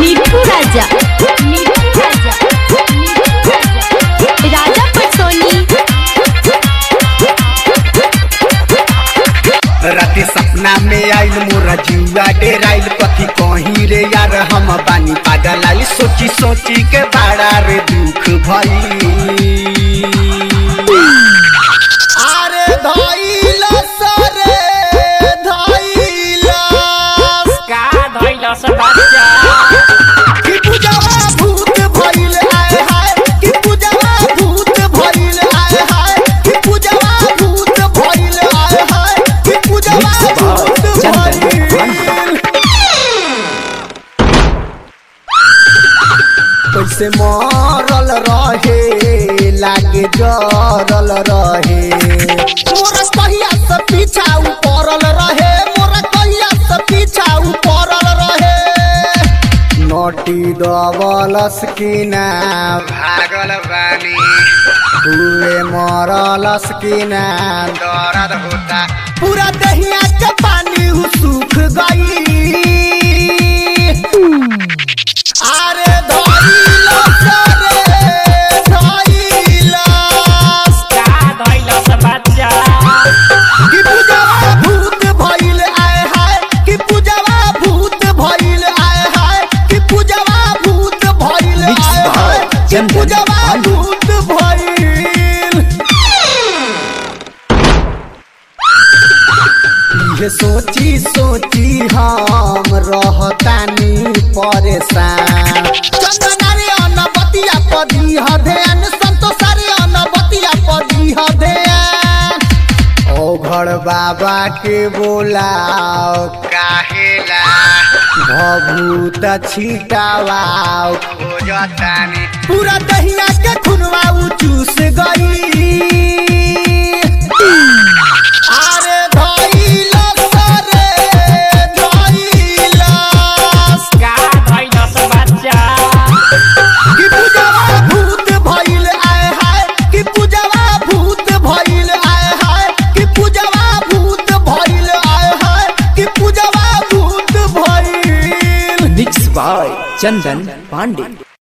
मिठू राजा मिठू राजा मिठू राजा राजा पटसोनी राति सपना में आइल मोरा जुआ डेराइल कथी कहीं रे यार हम बानी पागल आइल सोची सोची के बड़ा रे दुख भई अरे धइल सरे धइल का धैलस बच्चा कि पूजवा भूत भइल आए हाय कि पूजवा भूत भइल आए हाय कि पूजवा भूत भइल आए हाय कि पूजवा भूत भइल कैसे मरल रहे लागे जरल रहे मोरा कहिया से पीछा उ पड़ल रहे मोरा कहिया से पीछा उ पड़ल रहे नोटी दबलस किना भागल बानी हुए मरलस किना दर्द होता पूरा दहिया के पानी हु सूख गई अरे धइलस रे धइलस का धैलस बच्चा कि पूजवा भूत भइल आए हाय कि पूजवा भूत भइल आए हाय कि पूजवा भूत भइल आए हाय कि पूजवा भूत भइल ये सोची सोची हम रहतानी परेशान चंदनारे अनबतिया पदी हधेन संतोषारे अनबतिया पदी हधेन ओ घर बाबा के बोलाओ काहेला भभूत छिटावाओ खोजतानी पूरा दहिया के खुनवा उ चूस गई अरे धइलस रे धइलस का धैलस बच्चा कि पूजवा भूत भइल आए हाय कि पूजवा भूत भइल आए हाय कि पूजवा भूत भइल आए हाय कि पूजवा भूत भइल मिक्स बाय चंदन पांडे